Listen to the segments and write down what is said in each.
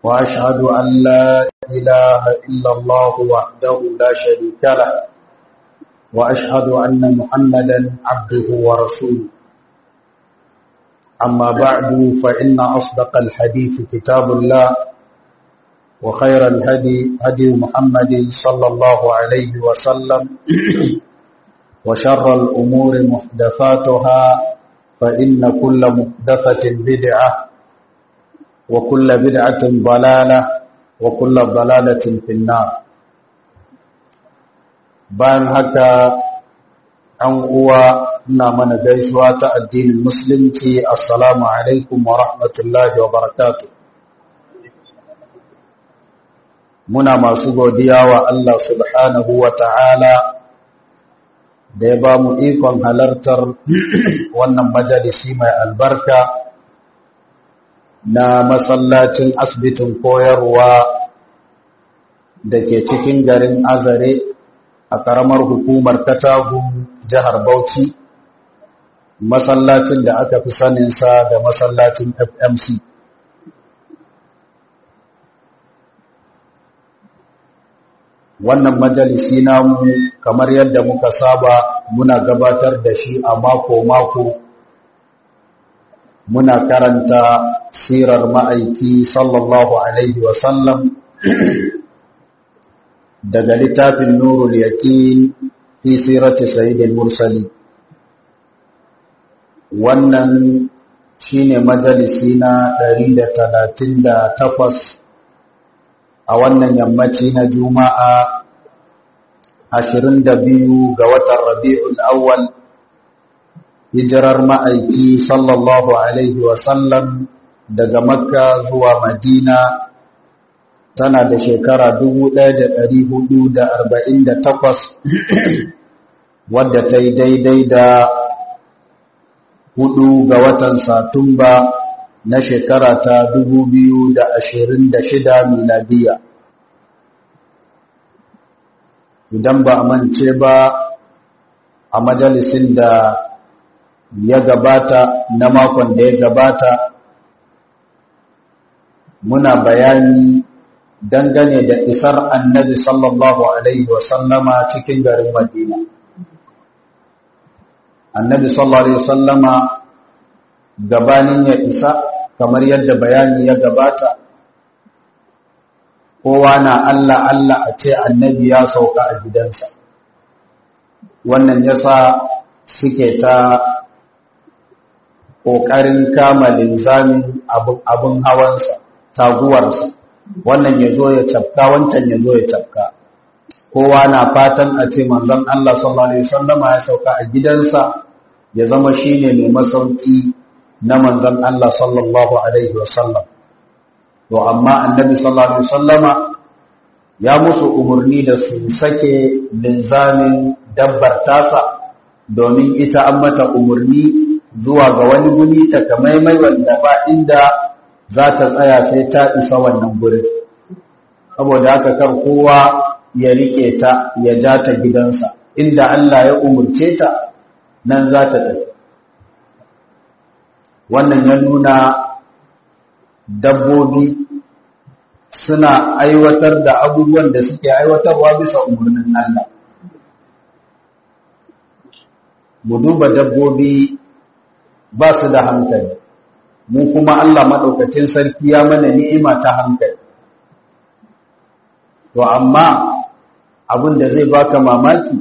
وأشهد أن لا إله إلا الله وحده لا شريك له وأشهد أن محمدا عبده ورسوله أما بعد فإن أصدق الحديث كتاب الله وخير الهدي هدي محمد صلى الله عليه وسلم وشر الأمور محدثاتها فإن كل محدثة بدعة وكل بدعة ضلالة وكل ضلالة في النار bayan haka an uwa ina mana gaisuwa ta addinin musulunci assalamu alaikum wa rahmatullahi wa barakatuh muna masu godiya wa Allah subhanahu wa ta'ala da ya ba mu ikon halartar wannan majalisi mai albarka na masallacin asibitin koyarwa da ke cikin garin azare a ƙaramar hukumar katagun jihar bauchi masallacin da aka fi saninsa da masallacin fmc wannan majalisi namu kamar yadda muka saba muna gabatar da shi a mako-mako muna karanta sirar ma'aiki sallallahu alaihi wasallam daga littafin nurul yaqin fi sirati sayyidil mursali wannan shine majalisi na 138 a wannan yammaci na juma'a 22 ga watan rabi'ul awwal hijirar ma'aiki sallallahu alaihi wasallam daga makka zuwa madina tana da shekara 1448 wadda ta yi daidai da hudu ga watan satumba na shekara ta 2026 miladiya idan ba a mance ba a majalisin da ya gabata na makon da ya gabata muna bayani dangane da isar annabi sallallahu alaihi wasallama cikin garin madina annabi sallallahu alaihi wasallama gabanin ya isa kamar yadda bayani ya gabata kowa na Allah Allah a ce annabi ya sauka a gidansa wannan yasa suke ta ƙoƙarin kama linzamin abin hawansa taguwarsa wannan ya zo ya cafka wancan ya zo ya cafka kowa na fatan a ce manzon Allah sallallahu alaihi wasallama ya sauka a gidansa ya zama shine mai masauki na manzon Allah sallallahu alaihi wasallam to amma annabi sallallahu alaihi wasallama ya musu umarni da su sake linzamin dabbar tasa domin ita an mata umarni zuwa ga wani guri ta kamaimai wanda ba inda za ta tsaya sai ta isa wannan gurin saboda haka kar kowa ya rike ta ya ja ta gidansa inda Allah ya umurce ta nan za ta tafi wannan ya nuna dabbobi suna aiwatar da abubuwan da suke aiwatarwa bisa umarnin Allah mu duba dabbobi ba su da hankali mu kuma Allah maɗaukacin sarki ya mana ni'ima ta hankali to amma abin da zai baka mamaki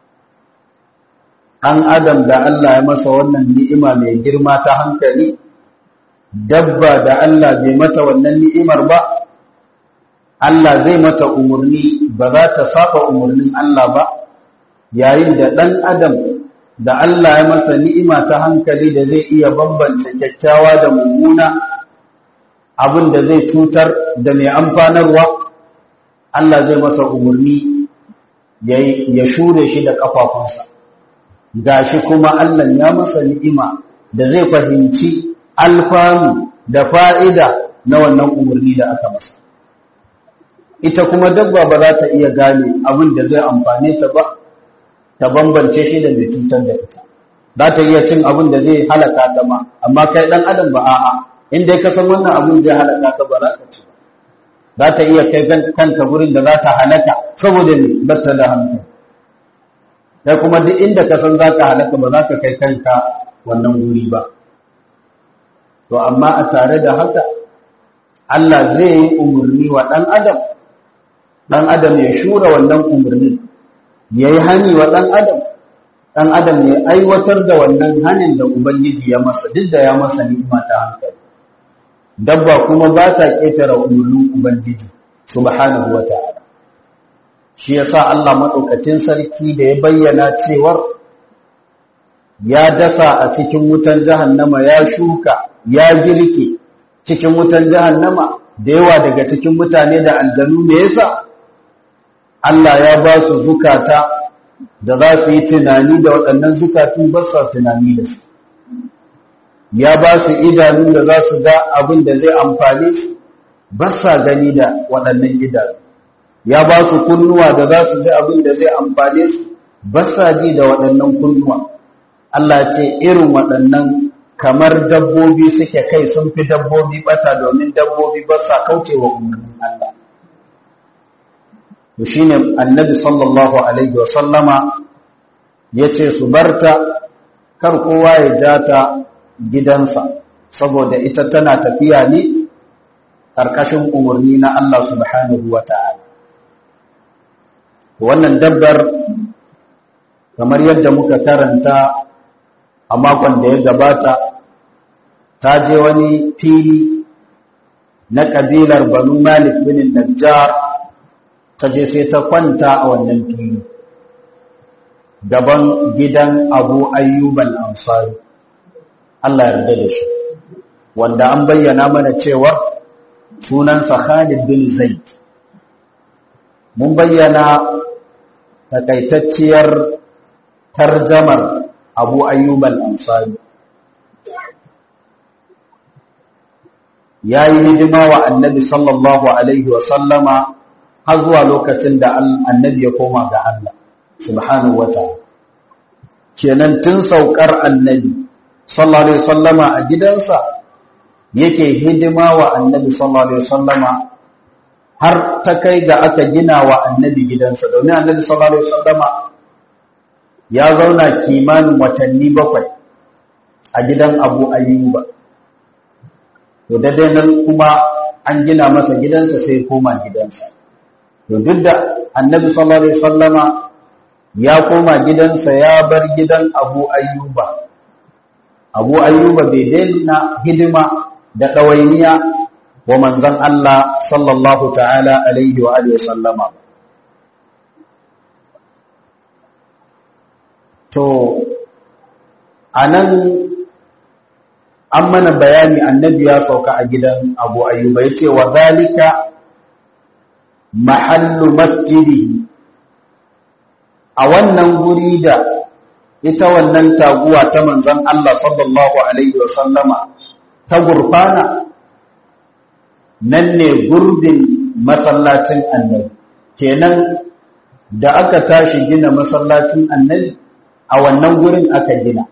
an adam da Allah ya masa wannan ni'ima mai girma ta hankali dabba da Allah bai mata wannan ni'imar ba Allah zai mata umarni ba za ta saba umarnin Allah ba yayin da ɗan adam da Allah ya masa ni'ima ta hankali da zai iya bambanta kyakkyawa da mummuna abin da zai cutar da mai amfanarwa Allah zai masa umarni ya shure shi da ƙafafunsa gashi kuma Allah ya masa ni'ima da zai fahimci alfanu da fa'ida na wannan umarni da aka masa ita kuma dabba ba za ta iya gane abin da zai amfane ta ba ta bambance shi da mai cutar da ita za ta iya cin abin da zai halaka ta ma amma kai dan adam ba a'a in dai ka san wannan abin zai halaka ka ba za ka ci za ta iya kai kanta gurin da za ta halaka saboda ne bata da hankali sai kuma duk inda ka san za ka halaka ba za ka kai kanka wannan guri ba to amma a tare da haka Allah zai yi umarni wa ɗan adam ɗan adam ya shura wannan umarni ya yi hani wa ɗan adam ɗan adam ya aiwatar da wannan hanin da ubangiji ya masa duk da ya masa ni'ima ta hankali dabba kuma ba ta ƙetare umarnin ubangiji subhanahu wa ta'ala shi yasa Allah maɗaukacin sarki da ya bayyana cewar ya dasa a cikin wutan jahannama ya shuka ya girke cikin wutan jahannama da yawa daga cikin mutane da aljanu me yasa Allah ya ba su zukata da za su yi tunani da waɗannan zukatun ba sa tunani da su ya ba su idanu da za su ga abin da zai amfane su ba sa gani da waɗannan idanu ya ba su kunnuwa da za su ji abin da zai amfane su ba sa ji da waɗannan kunnuwa Allah ce irin waɗannan kamar dabbobi suke kai sun fi dabbobi bata domin dabbobi ba sa kaucewa umarnin Allah to shine annabi sallallahu alaihi wa sallama yace su barta kar kowa ya jata gidansa saboda ita tana tafiya ne karkashin umarni na Allah subhanahu wa ta'ala wannan dabbar kamar yadda muka karanta a makon da ya gabata ta je wani fili na ƙabilar banu malik bin najjar ta je sai ta kwanta a wannan fili gaban gidan abu ayyuban ansari Allah yarda da shi wanda an bayyana mana cewa sunansa khalid bin zaid mun bayyana takaitacciyar tarjamar abu ayyuban ansari ya yi hidima wa annabi sallallahu alaihi sallama har zuwa lokacin da annabi ya koma ga Allah subhanahu wa ta'ala kenan tun saukar annabi sallallahu alaihi sallama a gidansa yake hidima wa annabi sallallahu alaihi sallama har ta kai ga aka gina wa annabi gidansa domin annabi sallallahu alaihi sallama ya zauna kimanin watanni bakwai a gidan abu ayyuba to daidai nan kuma an gina masa gidansa sai koma gidansa to duk da annabi sallallahu alaihi wasallama ya koma gidansa ya bar gidan abu ayyuba abu ayyuba bai daina hidima da ɗawainiya wa manzon Allah sallallahu ta'ala alaihi wa alihi wasallama to anan an mana bayani annabi ya sauka a gidan abu ayyuba ya ce wa zalika mahallu masjidi a wannan guri da ita wannan taguwa ta manzan Allah sallallahu alaihi wasallama ta gurfana nan ne gurbin masallacin annabi kenan da aka tashi gina masallacin annabi a wannan gurin aka gina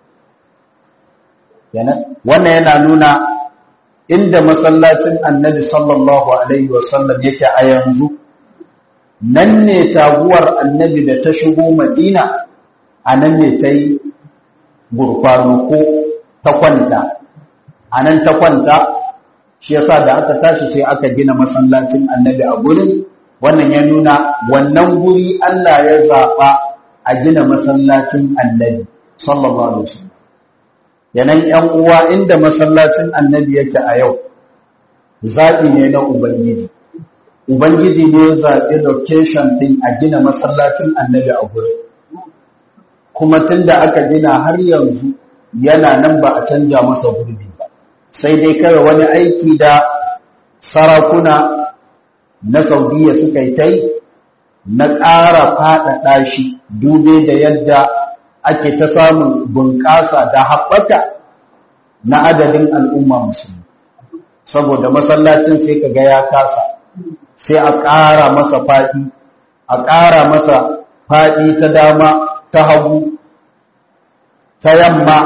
wannan yana nuna inda masallacin annabi sallallahu alaihi wasallam yake a yanzu nan ne taguwar annabi da ta shigo madina a nan ne ta yi gurfano ko ta kwanta a nan ta kwanta shi yasa da aka tashi sai aka gina masallacin annabi a gurin wannan ya nuna wannan guri Allah ya zaɓa a gina masallacin annabi sallallahu alaihi wasallam yanan ‘yan uwa inda masallacin annabi yake a yau zaɓi ne na Ubangiji. Ubangiji ne ya zaɓi location ɗin a gina masallacin annabi a gurin. Kuma tun da aka gina har yanzu yana nan ba a canja masa gurbi ba. Sai dai kawai wani aiki da sarakuna na Saudiya suka yi ta yi na ƙara faɗaɗa shi dube da yadda ake ta samun bunƙasa da haɓaka na adadin al'umma musulmi saboda masallacin sai ka ga ya kasa sai a ƙara masa faɗi a ƙara masa faɗi ta dama ta hagu ta yamma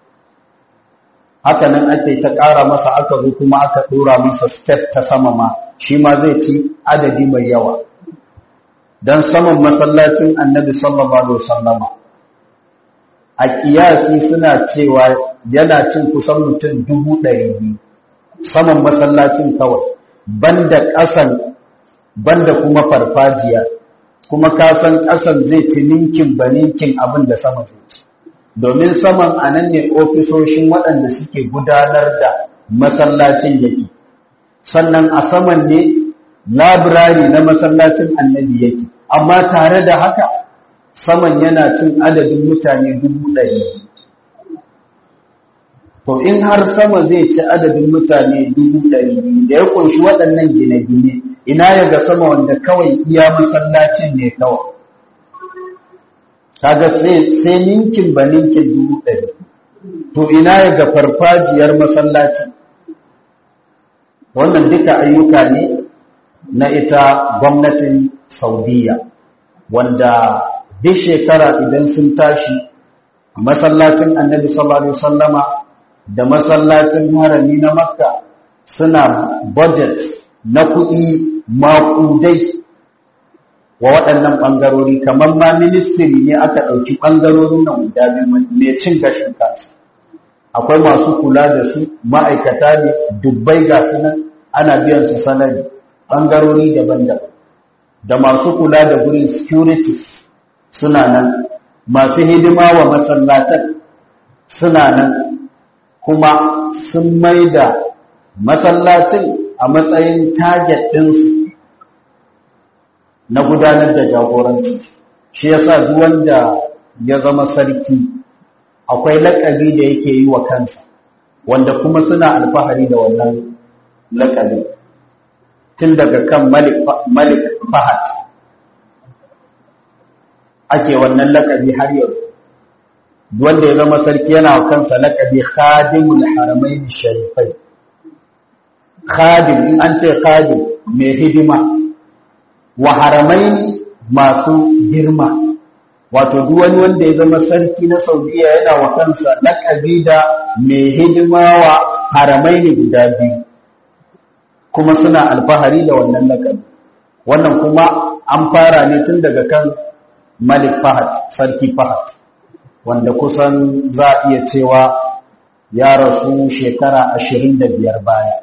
haka nan ake ta ƙara masa aka zo kuma aka ɗora masa step ta sama ma shi ma zai ci adadi mai yawa don saman masallacin annabi sallallahu alaihi wasallama a kiyasi suna cewa yana cin kusan mutum dubu ɗari biyu saman masallacin kawai banda ƙasan banda kuma farfajiya kuma kasan ƙasan zai ci ninkin ba ninkin abin da sama zai ci domin saman a nan ne ofisoshin waɗanda suke gudanar da masallacin yake sannan a saman ne labirari na masallacin annabi yake amma tare da haka saman yana cin adadin mutane dubu ɗari to in har sama zai ci adadin mutane dubu ɗari da ya ƙunshi waɗannan gine-gine ina ya ga sama wanda kawai iya masallacin ne kawai kaga sai ninkin ba ninkin dubu ɗari to ina ya ga farfajiyar masallaci wannan duka ayyuka ne na ita gwamnatin saudiya wanda duk shekara idan sun tashi masallacin annabi sallallahu alaihi wasallama da masallacin harami na makka suna budget na kuɗi maƙudai wa waɗannan ɓangarori kamar ma ministry ne aka ɗauki ɓangarorin nan guda biyu mai cin gashin kansu akwai masu kula da su ma'aikata ne dubbai ga su nan ana biyan su salari ɓangarori daban-daban da masu kula da gurin securities suna nan masu hidima wa masallatan suna nan kuma sun mai da masallacin a matsayin target ɗinsu na gudanar da jagoranci shi yasa duk wanda ya zama sarki akwai lakabi da yake yi wa kansa wanda kuma suna alfahari da wannan lakabi tun daga kan malik fahad ake wannan lakabi har yau wanda ya zama sarki yana wa kansa lakabi khadimul haramain sharifai khadim in an ce khadim mai hidima wa haramai masu girma wato duk wani wanda ya zama sarki na saudiya yana wa kansa lakabi da mai hidima wa haramai ne guda biyu kuma suna alfahari da wannan lakabi wannan kuma an fara ne tun daga kan malik fahad sarki fahad wanda kusan za a iya cewa ya rasu shekara ashirin da biyar baya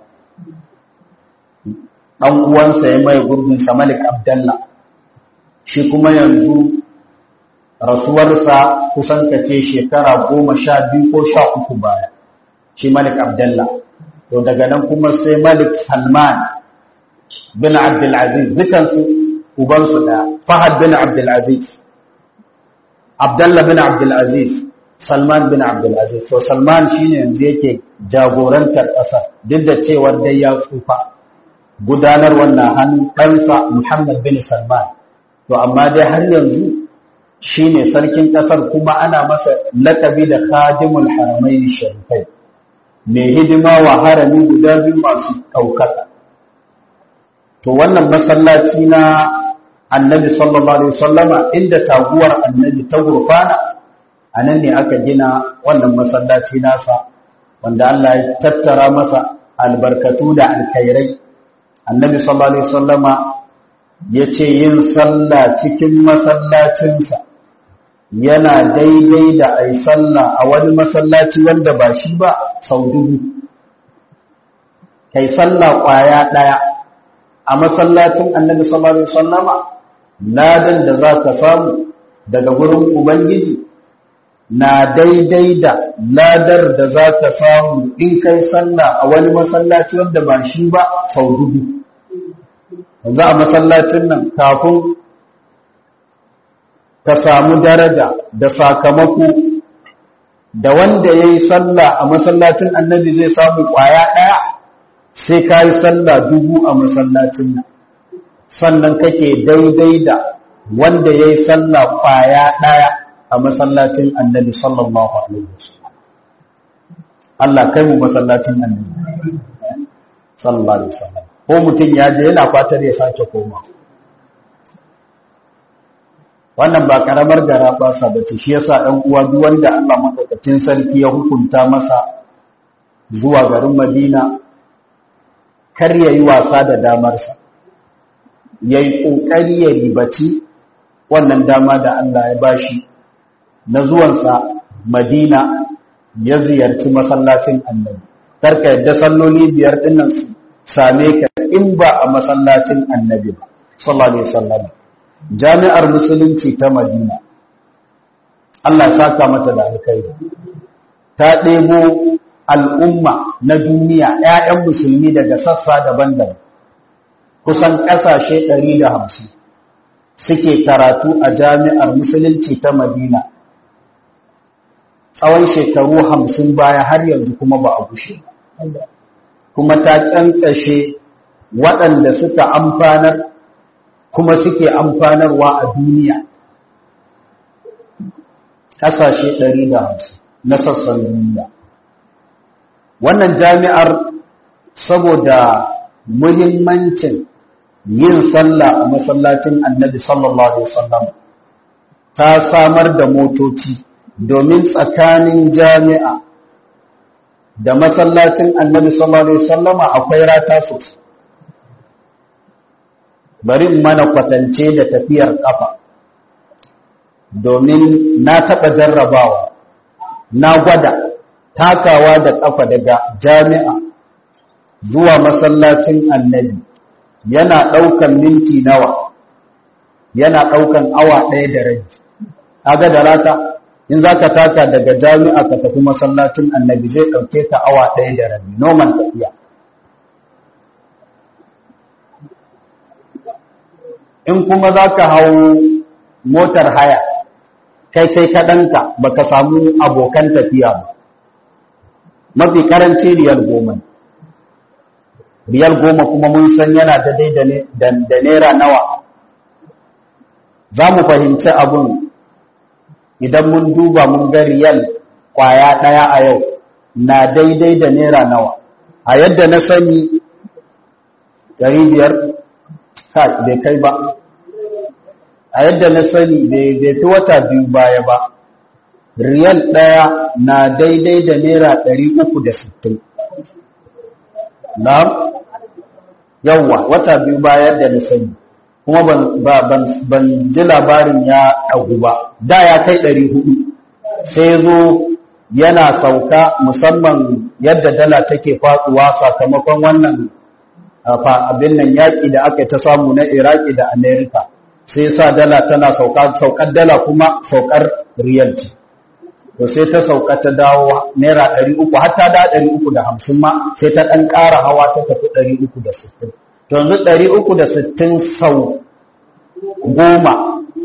ɗan uwansa ya mai gurbinsa malik abdallah shi kuma yanzu rasuwarsa kusan kace shekara goma sha biyu ko sha uku baya shi malik abdallah to daga nan kuma sai malik salman bin abdulaziz dukansu ubansu da fahad bin abdulaziz abdallah bin abdulaziz salman bin abdulaziz to salman shine yanzu yake jagorantar ƙasar duk da cewar dai ya tsufa gudanar wannan hannun ɗansa muhammad bin salman to amma dai har yanzu shine sarkin ƙasar kuma ana masa lakabi da khadimul haramain sharifai mai hidima wa harami guda biyu masu ɗaukaka to wannan masallaci na annabi sallallahu alaihi wasallama inda taguwar annabi ta gurfana a nan ne aka gina wannan masallaci nasa wanda Allah ya tattara masa albarkatu da alkhairai annabi sallallahu alaihi wasallama ya ce yin sallah cikin masallacinsa yana daidai da ai sallah a wani masallaci wanda ba shi ba sau dubu kai sallah kwaya ɗaya a masallacin annabi sallallahu alaihi wasallama ladan da za ka samu daga gurin ubangiji na daidai da ladar da za ka samu in kai sallah a wani masallaci wanda ba shi ba sau dubu yanzu a masallacin nan kafin ka samu daraja da sakamako da wanda ya yi sallah a masallacin annabi zai samu kwaya ɗaya sai ka yi sallah dubu a masallacin nan sannan kake daidai da wanda ya yi sallah kwaya ɗaya a masallacin annabi sallallahu alaihi wasallam Allah kai mu masallacin annabi sallallahu alaihi wasallam ko mutum ya je yana fatar ya sake koma wannan ba karamar gara ba sa bace shi yasa ɗan uwa duk wanda Allah madaukakin sarki ya hukunta masa zuwa garin Madina kar ya yi wasa da damarsa ya yi ƙoƙari ya ribaci wannan dama da Allah ya bashi na zuwansa madina ya ziyarci masallacin annabi karka yadda salloli biyar dinnan su same ka in ba a masallacin annabi ba sallallahu alaihi wasallam jami'ar musulunci ta madina Allah saka mata da alkhairi ta ɗebo al'umma na duniya ‘ya'yan musulmi daga sassa daban-daban kusan ƙasashe 150 suke karatu a jami'ar musulunci ta madina tsawon shekaru hamsin baya har yanzu kuma ba a gushe kuma ta ƙyanƙashe waɗanda suka amfanar kuma suke amfanarwa a duniya ƙasashe 150 na sassan duniya wannan jami'ar saboda muhimmancin yin sallah a masallacin annabi sallallahu alaihi wasallam ta samar da motoci domin tsakanin jami'a da masallacin annabi sallallahu alaihi wasallam akwai rata sosai bari in mana kwatance da tafiyar kafa domin na taɓa jarrabawa na gwada takawa da kafa daga jami'a zuwa masallacin annabi yana ɗaukan minti nawa yana ɗaukan awa ɗaya da rai kaga da rata in za ka taka daga jami'a ka tafi masallacin annabi zai ɗauke ka awa ɗaya da rabi noman tafiya in kuma za ka hau motar haya kai kai kaɗanka ba ka samu abokan tafiya ba mafi karanci riyal goma riyal goma kuma mun san yana daidai da naira nawa za mu fahimci abun idan mun duba mun ga riyal kwaya ɗaya a yau na daidai da naira nawa a yadda na sani ɗari biyar bai kai ba a yadda na sani bai fi wata biyu baya ba riyal ɗaya na daidai da naira ɗari uku da sittin na yawwa wata biyu baya da na sani kuma ban ji labarin ya ɗagu ba da ya kai ɗari hudu sai zo yana sauka musamman yadda dala take faɗuwa sakamakon wannan abin nan yaƙi da aka ta samu na iraki da amerika sai sa dala tana sauka saukar dala kuma saukar riyalci to sai ta sauka ta dawo naira ɗari uku har ta da ɗari uku da hamsin ma sai ta ɗan ƙara hawa ta tafi ɗari uku da sittin to yanzu ɗari uku da sittin sau goma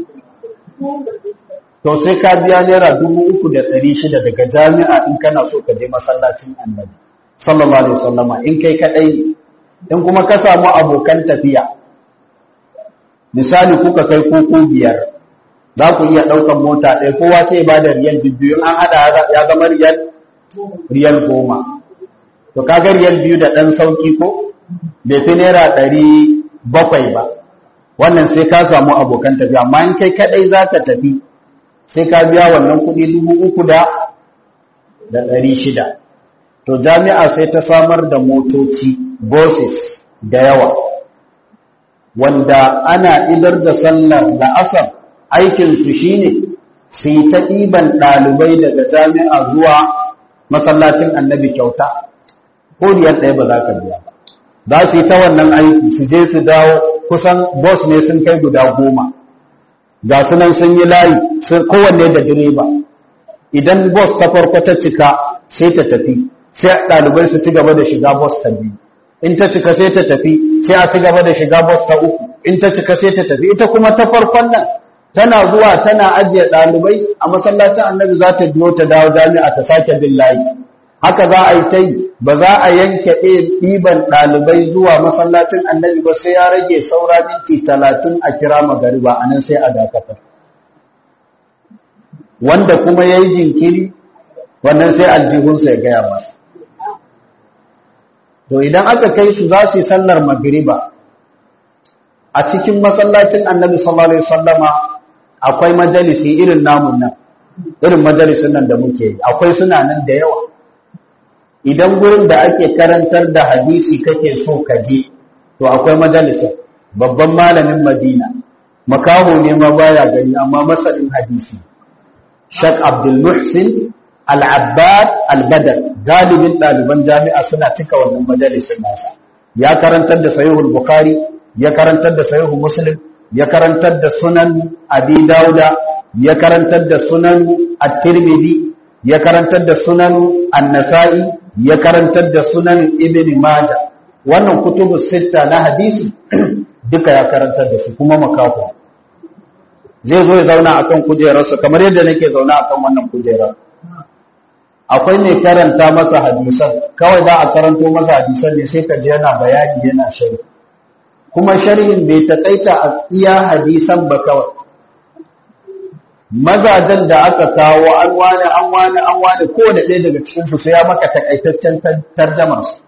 to sai ka biya naira dubu uku da ɗari shida daga jami'a in kana so ka je masallacin annabi sallallahu alaihi wasallama in kai kaɗai ne in kuma ka samu abokan tafiya misali kuka kai koko biyar za ku iya ɗaukan mota ɗaya kowa sai ba da riyal biyu an haɗa ya zama riyal riyal goma to kaga riyal biyu da ɗan sauki ko bai fi naira ɗari bakwai ba wannan sai ka samu abokan tafiya amma in kai kaɗai za ka tafi sai ka biya wannan kuɗi dubu uku da da ɗari shida to jami'a sai ta samar da motoci buses da yawa wanda ana idar da sallar la'asar aikinsu shi ne su yi ta ɗiban ɗalibai daga jami'a zuwa masallacin annabi kyauta ko riyar ɗaya ba za ka biya ba za su yi ta wannan aiki su je su dawo kusan bus ne sun kai guda goma ga sunan sun yi layi kowanne da direba idan bus ta farko ta cika sai ta tafi sai ɗalibai su ci gaba da shiga bus ta biyu in ta cika sai ta tafi sai a ci gaba da shiga bus ta uku in ta cika sai ta tafi ita kuma ta farkon nan tana zuwa tana ajiye ɗalibai a masallacin annabi za ta biyo ta dawo jami'a ta sake bin layi haka za a yi ta yi ba za a yanke ɗiban ɗalibai zuwa masallacin annabi ba sai ya rage saura minti talatin a kira magariba a nan sai a dakatar wanda kuma ya yi jinkiri wannan sai aljihunsa ya gaya masa to idan aka kai su za su yi sallar magriba a cikin masallacin annabi sallallahu alaihi wasallama akwai majalisi irin namun nan irin majalisun nan da muke yi akwai suna nan da yawa idan gurin da ake karantar da hadisi kake so ka je to akwai majalisa babban malamin madina makaho ne ma baya gani amma masanin hadisi shak abdul muhsin al-abbad al-badar galibin ɗaliban jami'a suna cika wannan majalisin nasa ya karantar da sahihul bukhari ya karantar da sahihul muslim ya karantar da sunan abi dauda ya karantar da sunan at-tirmidhi ya karantar da sunan an-nasa'i ya karantar da sunan ibn majah wannan kutubus sitta na hadisi duka ya karantar da su kuma makaho zai zo ya zauna akan kujerarsa kamar yadda nake zauna akan wannan kujerar akwai mai karanta masa hadisan kawai za a karanto masa hadisan ne sai ka ji yana bayani yana sharhi kuma sharhin bai taƙaita a iya hadisan ba kawai mazajen da aka kawo an wani an wani an wani kowane ɗaya daga cikinsu sai ya maka takaitaccen tarjamar su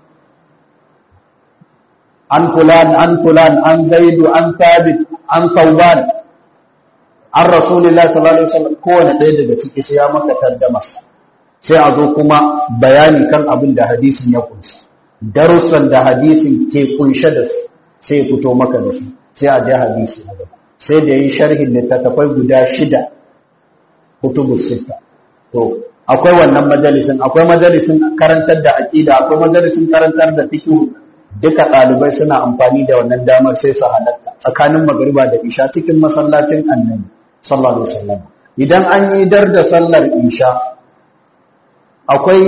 an fulan an fulan an zaidu an sabit an sauban an rasulullah sallallahu alaihi wasallam kowane ɗaya daga ciki sai ya maka tarjamar sa sai a zo kuma bayani kan abin da hadisin ya kunsa darussan da hadisin ke kunshe da su sai fito maka da su sai a je hadisi na gaba sai da yi sharhin littattafai guda shida kutubus sita to akwai wannan majalisin akwai majalisin karantar da aqida akwai majalisin karantar da fiqh duka ɗalibai suna amfani da wannan damar sai su halatta tsakanin magariba da isha cikin masallacin annabi sallallahu alaihi wasallam idan an yi dar da sallar isha akwai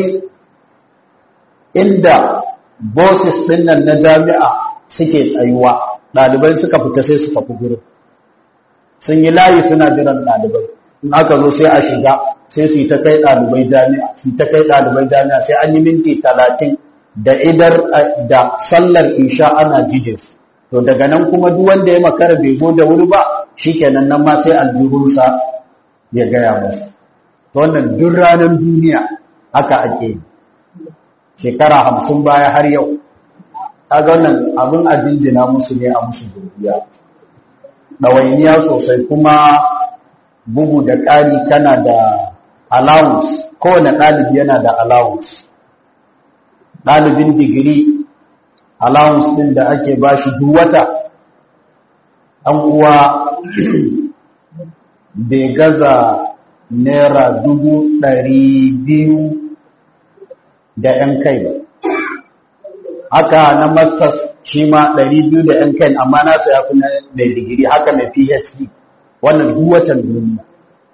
inda bosses din nan na jami'a suke tsayuwa ɗalibai suka fita sai su tafi gurin sun yi layi suna jiran ɗalibai in aka zo sai a shiga sai su yi ta kai ɗalibai jami'a su ta kai ɗalibai jami'a sai an yi minti talatin da idar da sallar isha ana jide su to daga nan kuma duk wanda ya makara bai zo da wuri ba shikenan nan ma sai aljihunsa ya gaya masa to wannan duk ranar duniya haka ake yi shekara hamsin baya har yau kaga wannan abin a jinjina musu ne a musu gurbiya ɗawainiya sosai kuma bugu da ƙari kana da allowance kowane ɗalibi yana da allowance ɗalibin digiri allowance ɗin da ake ba shi duk wata ɗan uwa bai gaza naira dubu ɗari biyu da ‘yan kai ba haka na masters shi ma 200 da ‘yan kai amma nasa ya fi na mai digiri haka mai phd wannan duwatan duniya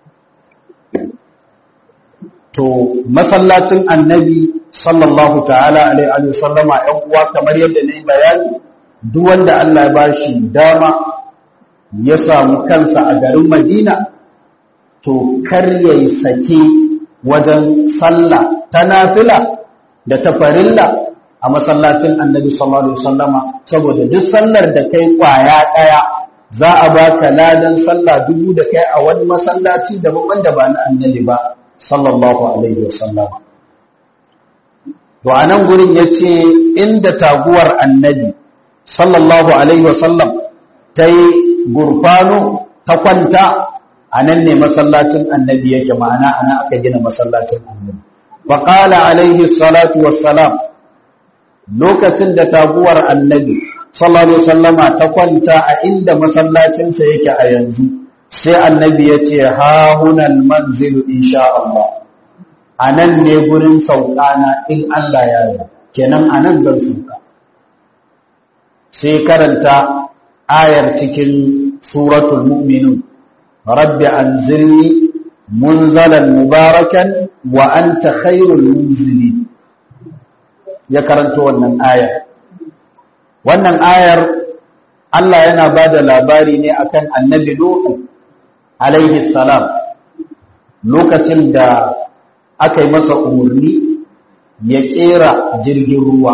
to masallacin annabi sallallahu ta'ala alaihi sallama ‘yan uwa kamar yadda na yi bayani duk wanda Allah ya bashi dama ya samu kansa a garin madina to kar ya yi sake wajen sallah ta nafila da ta farilla a masallacin annabi sallallahu alaihi wasallama saboda duk sallar da kai kwaya daya za a baka ladan sallah dubu da kai a wani masallaci daban wanda ba na annabi ba sallallahu alaihi wasallama to anan gurin yace inda taguwar annabi sallallahu alaihi wasallam ta yi gurfano ta kwanta a nan ne masallacin annabi yake ma'ana ana aka gina masallacin annabi faƙala alaihi salatu wassalam lokacin da taguwar annabi sallallahu alaihi wasallama ta kwanta a inda masallacinsa yake a yanzu sai annabi ya ce ha hunal manzilu insha Allah a nan ne gurin sauƙana in Allah ya yi kenan a nan zan sauka sai karanta ayar cikin suratul mu'minun rabbi anzilni munzalan mubarakan wa anta khairul munzilin ya karanto wannan ayar wannan ayar Allah yana ba da labari ne akan annabi Nuhu alaihi salam lokacin da aka yi masa umarni ya kera jirgin ruwa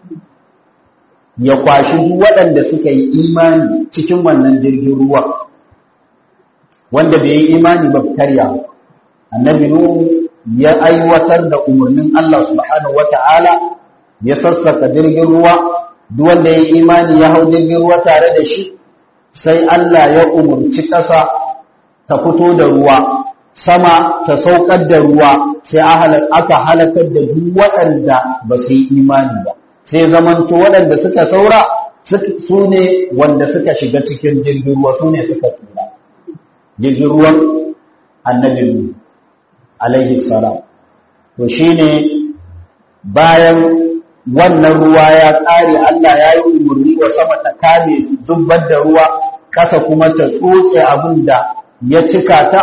ya kwashi duk waɗanda suka yi imani cikin wannan jirgin ruwa wanda bai yi imani ba karya annabi Nuhu ya aiwatar da umarnin Allah subhanahu wata'ala ya sassaka jirgin ruwa duk wanda ya yi imani ya hau jirgin ruwa tare da shi sai Allah ya umarci ƙasa ta fito da ruwa sama ta saukar da ruwa sai aka halakar da duk waɗanda ba su yi imani ba sai zamanto waɗanda suka saura su ne wanda suka shiga cikin jirgin ruwa su ne suka tura jirgin ruwan annabi alaihi salam to shine bayan wannan ruwa ya ƙare Allah ya yi umarni wa sama ta kame dubbar da ruwa ƙasa kuma ta tsotse abin da ya cika ta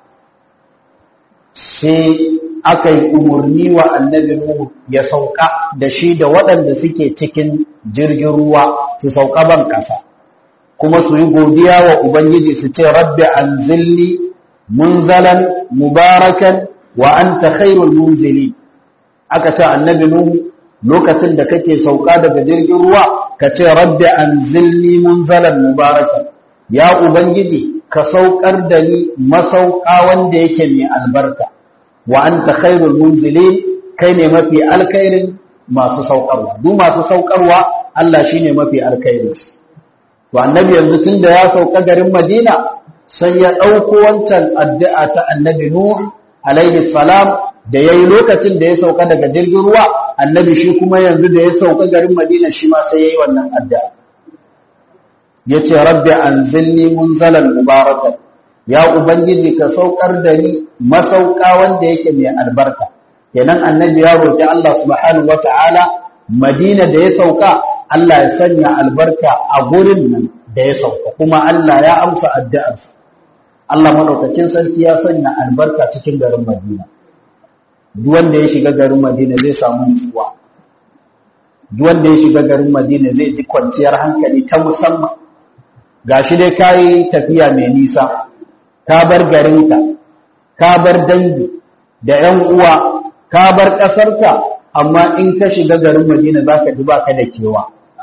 sai aka yi umarni wa annabi Nuhu ya sauka da shi da waɗanda suke cikin jirgin ruwa su sauka ban ƙasa kuma su yi godiya wa Ubangiji su ce rabbi anzilni munzalan mubarakan wa anta khairul munzili aka ce annabi Nuhu lokacin da kake sauka daga jirgin ruwa ka ce rabbi anzilni munzalan mubarakan ya Ubangiji ka saukar da ni masauka wanda yake mai albarka wa anta khairul munzilin kai ne mafi alkhairin masu saukarwa duk masu saukarwa Allah shine mafi alkhairin to annabi yanzu tunda ya sauka garin Madina sai ya dauko wancan addu'a ta annabi Nuh alaihi salam da yayi lokacin da ya sauka daga jirgin ruwa annabi shi kuma yanzu da ya sauka garin Madina shi ma sai yayi wannan addu'a yace rabbi anzilni munzalan mubarakan ya ubangiji ka saukar da ni masauka wanda yake mai albarka kenan annabi ya roki Allah subhanahu wataala Madina da ya sauka Allah ya sanya albarka a gurin nan da ya sauka kuma Allah ya amsa addu'arsa Allah madaukakin sarki ya sanya albarka cikin garin Madina duk wanda ya shiga garin Madina zai samu nutsuwa duk wanda ya shiga garin Madina zai ji kwanciyar hankali ta musamman gashi dai kai tafiya mai nisa ka bar garinka ka bar dangi da ‘yan uwa ka bar ƙasarka amma in ka shiga garin madina za ka ji ba ka da kewa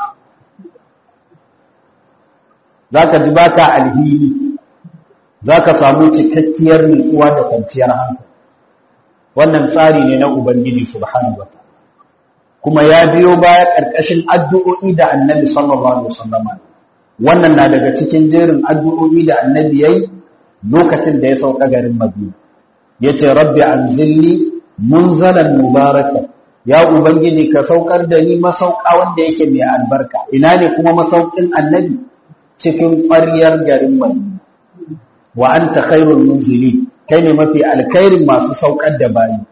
za ka ji ba ka alhini za ka samu cikakkiyar nutsuwa da kwanciyar hankali wannan tsari ne na ubangiji subhanahu wa kuma ya biyo baya ƙarƙashin addu'o'i da annabi sallallahu alaihi wasallam wannan na daga cikin jerin addu'o'i da annabi yayi lokacin da ya sauka garin Madina yace rabbi anzilni munzalan mubaraka ya ubangiji ka saukar da ni masauka wanda yake mai albarka ina ne kuma masaukin annabi cikin ƙwaryar garin Madina wa anta khairul munzili kai ne mafi alkhairin masu saukar da bayi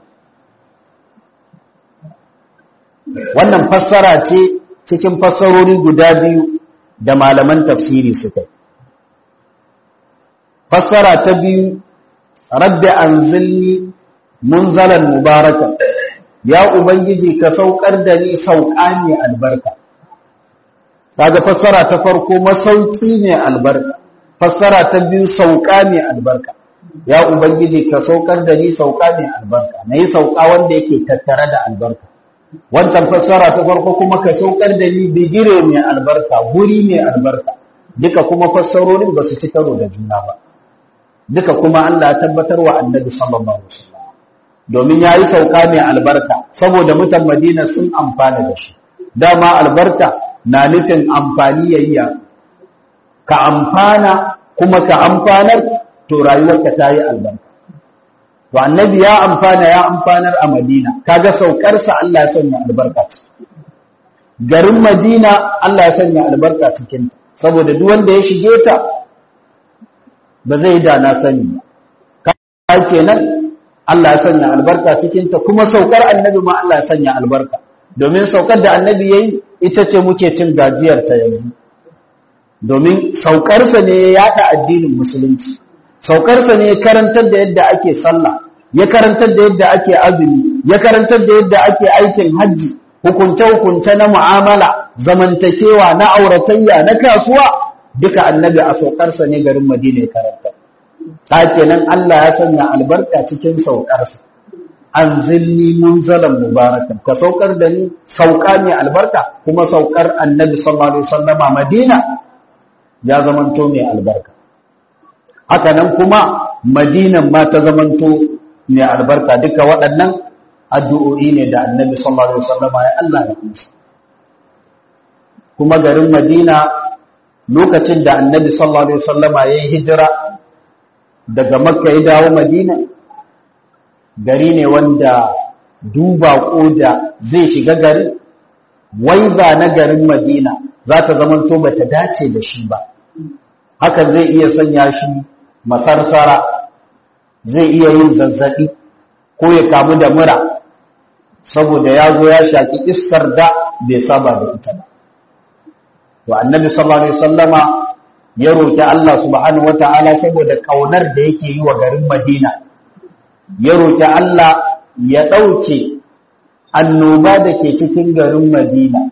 wannan fassara ce cikin fassarori guda biyu da malaman tafsiri suka yi fassara ta biyu rabbi anzilni munzalan mubaraka ya ubangiji ka saukar da ni sauka ne albarka kaga fassara ta farko masauki ne albarka fassara ta biyu sauka ne albarka ya ubangiji ka saukar da ni sauka ne albarka nayi sauka wanda yake tattare da albarka wancan fassara ta farko kuma ka saukar da ni bigire mai albarka guri mai albarka duka kuma fassarorin ba su ci karo da juna ba duka kuma Allah ya tabbatar wa annabi sallallahu alaihi wasallam domin yayi sauka mai albarka saboda mutan Madina sun amfana da shi dama albarka na nufin amfani yayya ka amfana kuma ka amfanar to rayuwarka ta yi albarka to annabi ya amfana ya amfanar a Madina kaga saukarsa Allah ya sanya albarka garin Madina Allah ya sanya albarka cikin saboda duk wanda ya shige ta ba zai da na sani ba kenan Allah ya sanya albarka cikin ta kuma saukar annabi ma Allah ya sanya albarka domin saukar da annabi yayi ita ce muke cin gajiyar ta yanzu domin saukarsa ne ya yada addinin musulunci saukarsa ne ya karantar da yadda ake sallah ya karantar da yadda ake azumi ya karantar da yadda ake aikin hajji hukunce-hukunce na mu'amala zamantakewa na auratayya na kasuwa duka annabi a saukarsa ne garin madina ya karanta ta kenan Allah ya sanya albarka cikin saukarsa an zilli munzalan mubarakan ka saukar da ni sauka ne albarka kuma saukar annabi sallallahu alaihi wasallama madina ya zamanto mai albarka haka nan kuma madinan ma ta zamanto mai albarka duka waɗannan addu'o'i ne da annabi sallallahu alaihi wasallam ya Allah ya kusa kuma garin madina lokacin da annabi sallallahu alaihi wasallam ya yi hijira daga makka ya dawo madina gari ne wanda duba da zai shiga garin wai ba na garin madina za ta zamanto ba ta dace da shi ba hakan zai iya sanya shi masarsara zai iya yin zazzaɓi ko ya kamu da mura saboda ya zo ya shaki iskar da bai saba da ita ba to annabi sallallahu alaihi wasallama ya roki Allah subhanahu wataala saboda kaunar da yake yi wa garin Madina ya roki Allah ya dauke annoba da ke cikin garin Madina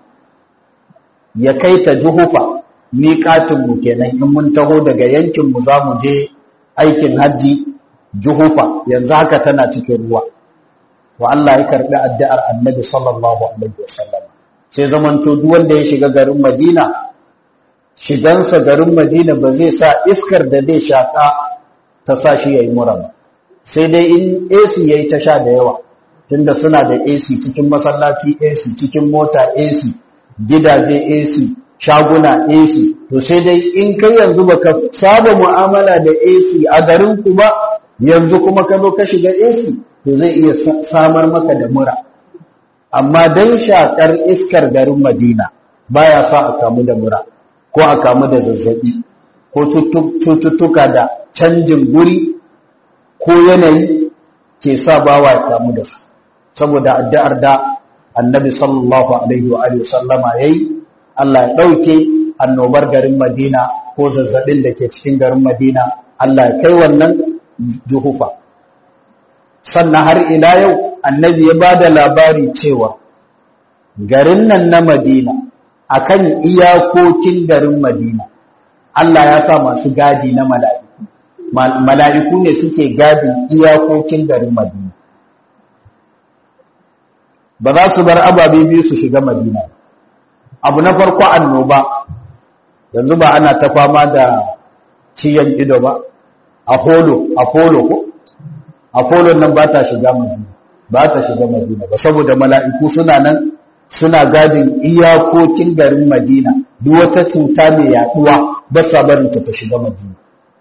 ya kai ta Juhufa miƙatin mu kenan in mun taho daga yankin mu zamu je aikin haji Juhufa yanzu haka tana cikin ruwa wa Allah ya karbi addu'ar Annabi sallallahu alaihi wasallam sai zamanto duk wanda ya shiga garin Madina shigansa garin Madina ba zai sa iskar da zai shaka ta sa shi yayi mura ba sai dai in AC yayi ta sha da yawa tunda suna da AC cikin masallaci AC cikin mota AC gidaje AC shaguna AC to sai dai in kai yanzu baka saba mu'amala da AC a garin ku ba yanzu kuma ka zo ka shiga AC to zai iya samar maka da mura amma dan shakar iskar garin Madina baya sa a kamu da mura ko a kamu da zazzabi ko cututtuka da canjin guri ko yanayi ke sa bawa ya kamu da su saboda addu'ar da annabi sallallahu alaihi wa alihi sallama yayi Allah ya dauke annobar garin Madina ko zazzabin da ke cikin garin Madina Allah ya kai wannan juhufa sannan har ila yau annabi ya bada labari cewa garin nan na Madina akan iyakokin garin Madina Allah ya sa masu gadi na mala'iku mala'iku ne suke gadin iyakokin garin Madina ba za su bar ababe biyu su shiga Madina abu na farko annoba yanzu ba ana ta fama da ciyan ido ba apollo apollo ko apollo nan ba ta shiga Madina ba ta shiga Madina ba saboda mala'iku suna nan suna gadin iyakokin garin Madina duk wata cuta mai yaduwa ba sa barin ta shiga Madina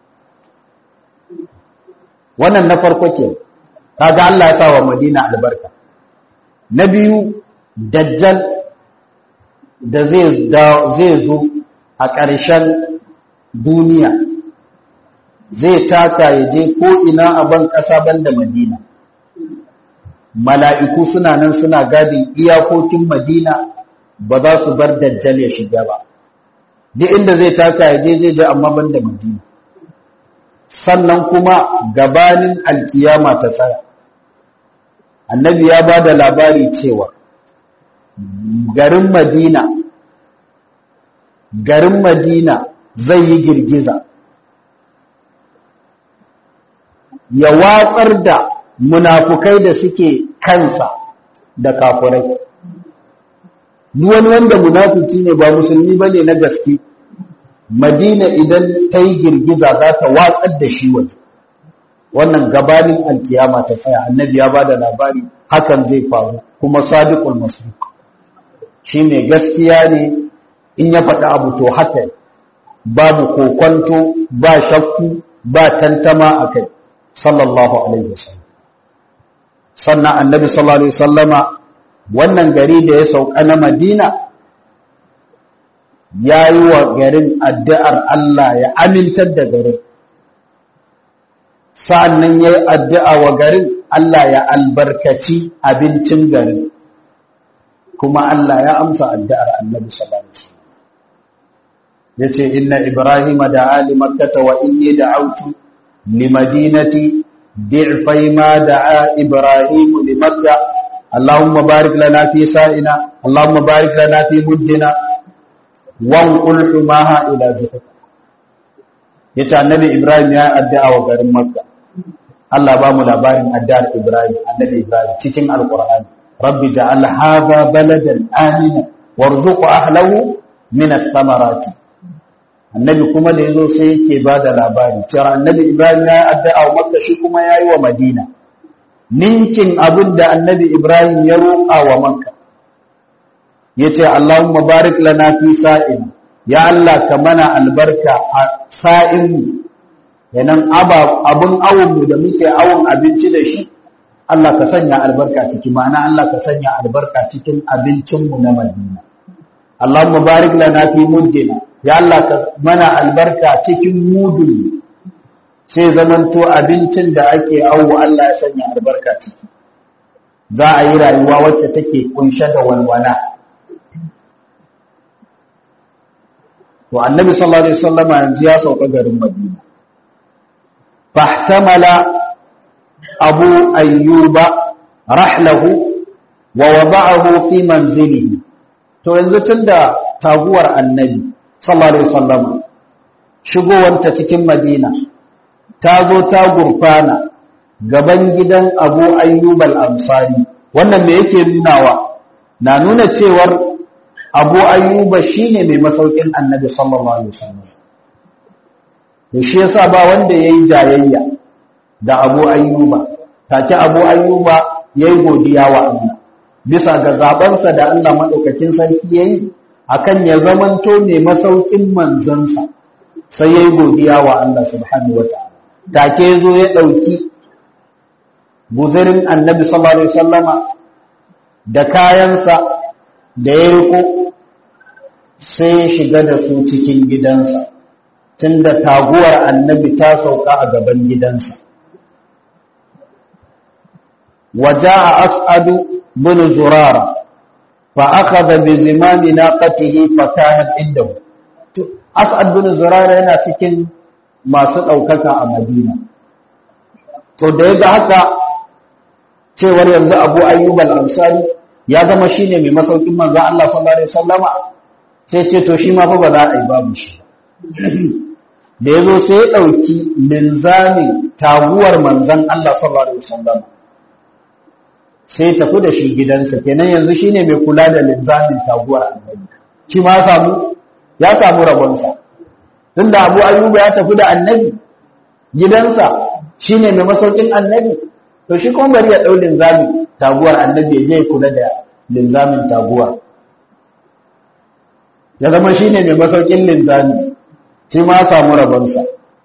wannan na farko ke kaga Allah ya sa wa Madina albarka na biyu dajjal da zai zai zo a ƙarshen duniya zai taka ya je ko ina a ban ƙasa banda Madina mala'iku suna nan suna gadin iyakokin Madina ba za su bar dajjal ya shiga ba duk inda zai taka ya je zai je amma banda Madina sannan kuma gabanin alkiyama ta tsaya annabi ya ba da labari cewa garin Madina garin Madina zai yi girgiza ya watsar da munafukai da suke kansa da kafurai duk wani wanda munafuki ne ba musulmi bane na gaske madina idan ta yi girgiza za ta watsar da shi waje wannan gabanin alkiyama ta tsaya annabi ya ba da labari hakan zai faru kuma sadiqul masruq shi ne gaskiya ne in ya faɗi abu to haka babu kokonto ba shakku ba tantama a kai sallallahu alaihi wasallam sannan annabi sallallahu alaihi wasallama wannan gari da ya sauka na madina ya yi wa garin addu'ar Allah ya amintar da garin sa'annan ya yi addu'a wa garin Allah ya albarkaci abincin garin kuma Allah ya amsa addu'ar annabi sallallahu alaihi wasallam yace inna ibrahima da ali makkata wa inni da'awtu limadinati ضعفي ما دعا إبراهيم لمكة اللهم بارك لنا في سائنا اللهم بارك لنا في مدنا وانقل حماها إلى ذهب yace annabi Ibrahim ya addu'a wa garin Makka Allah ba mu labarin addu'ar Ibrahim annabi Ibrahim cikin Alqur'ani rabbi ja'al hadha baladan amina warzuq ahlahu min ath-thamarati annabi kuma da yazo sai yake bada labari cewa annabi Ibrahim ya addu'a wa Makka shi kuma yayi wa Madina ninkin abin da annabi Ibrahim ya roƙa wa Makka yace Allahumma barik lana fi sa'in ya Allah ka mana albarka a sa'in kenan abun awon mu da muke awon abinci da shi Allah ka sanya albarka ciki ma'ana Allah ka sanya albarka cikin abincin mu na Madina Allahumma barik lana fi muddina ya Allah ka mana albarka cikin mudun sai zamanto abincin da ake awo Allah ya sanya albarka ciki za a yi rayuwa wacce take kunshe da walwala to annabi sallallahu alaihi wasallam yanzu ya sauka garin Madina fahtamala abu ayyuba rahlahu wa wada'ahu fi manzilihi to yanzu tunda taguwar annabi sallallahu alaihi wasallam shigowanta cikin Madina ta zo ta gurfana gaban gidan abu ayyub al-ansari wannan me yake nunawa na nuna cewar abu ayyuba shine mai masaukin annabi sallallahu alaihi wasallam to shi yasa ba wanda yayi jayayya da abu ayyuba take abu ayyuba yayi godiya wa Allah bisa ga zabansa da Allah madaukakin sarki yayi akan ya zamanto mai masaukin manzansa sai yayi godiya wa Allah subhanahu wataala take zo ya dauki guzurin annabi sallallahu alaihi wasallama da kayansa da ya riko sai shiga da su cikin gidansa tunda taguwar annabi ta sauka a gaban gidansa waja'a as'adu bin zurara fa akhadha bi zimami naqatihi fa kanat indahu as'ad bin zurara yana cikin masu daukaka a madina to da yaga haka cewar yanzu abu ayyub al-ansari ya zama shine mai masaukin manzo Allah sallallahu alaihi wasallama sai ce to shi ma fa ba za a yi babu shi da yazo sai ya dauki linzamin taguwar manzon Allah sallallahu alaihi wasallama sai tafi da shi gidansa kenan yanzu shine mai kula da linzamin taguwar annabi shi ma samu ya samu rabonsa tunda abu ayyub ya tafi da annabi gidansa shine mai masaukin annabi to shi kuma bari ya ɗau linzamin taguwar annabi ya je kula da linzamin taguwar ya zama shi ne mai masaukin linzami shi ma samu rabonsa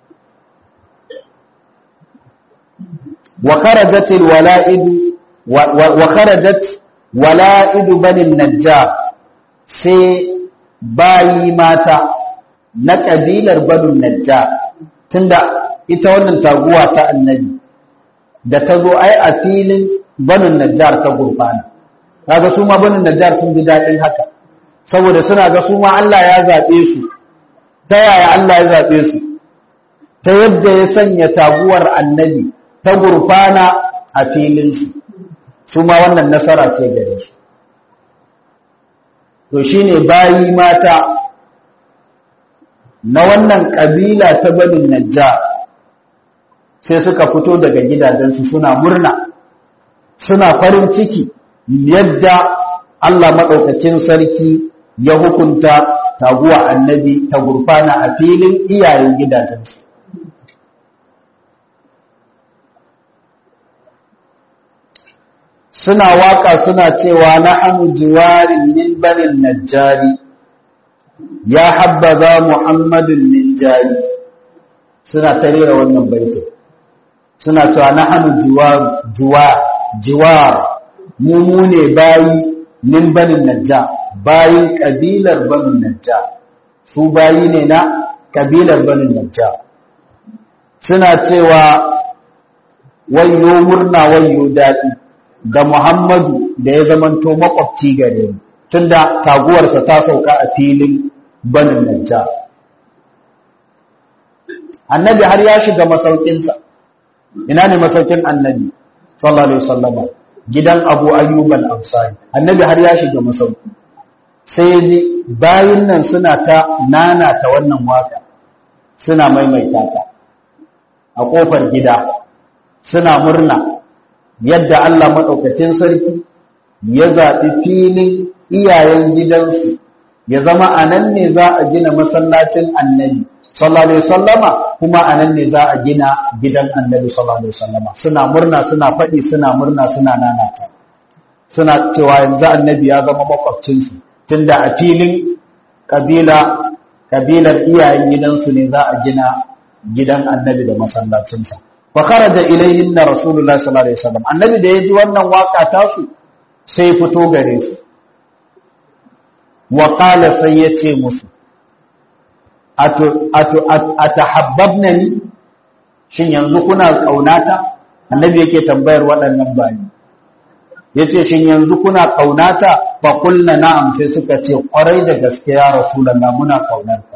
wa kharajatil wala'idu wa kharajat wala'idu banin najjar sai bayi mata na kabilar banin najjar tunda ita wannan taguwa ta annabi da ta zo ai a filin banin najjar ta gurfana kaga su ma banin najjar sun ji daɗin haka saboda suna ga su ma Allah ya zaɓe su ta yaya Allah ya zaɓe su ta yadda ya sanya taguwar annabi ta gurfana a filinsu su ma wannan nasara ce gare su to shine bayi mata na wannan ƙabila ta banin najjar sai suka fito daga gidajensu suna murna suna farin ciki yadda Allah maɗaukakin sarki ya hukunta taguwa annabi ta gurfana a filin iyayen gidajensu suna waka suna cewa na hannu jiwarin min banin najjari ya habbaza muhammadin min jari suna tarera wannan baitin suna cewa na hannu jiwar mu ne bayi min banin najja bayin kabilar banin najja su bayi ne na kabilar banin najja suna cewa wayo murna wayo daɗi da muhammadu da ya zamanto makwabci gare mu tunda taguwarsa ta sauka a filin banin najja annabi har ya shiga masaukinsa ina ne masaukin annabi sallallahu alaihi wasallam gidan Abu Ayyub al-Ansari annabi har ya shiga masauki sai ya ji bayin nan suna ta nana ta wannan waka suna maimaita ta a kofar gida suna murna yadda Allah madaukakin sarki ya zaɓi filin iyayen gidansu ya zama anan ne za a gina masallacin annabi sallallahu alaihi wasallama kuma anan ne za a gina gidan annabi sallallahu alaihi wasallama suna murna suna faɗi suna murna suna nanata suna cewa yanzu annabi ya zama makwabcin su tunda a filin kabila kabilar iyayen gidansu ne za a gina gidan annabi da masallacinsa fa kharaja ilayhin rasulullahi sallallahu alaihi wasallam annabi da yaji wannan waka tasu sai fito gare su wa qala sai yace musu atu atu atahabbabnani shin yanzu kuna kaunata annabi yake tambayar waɗannan bayi yace shin yanzu kuna kaunata fa qulna na'am sai suka ce kwarai da gaske ya rasulullah muna kaunarka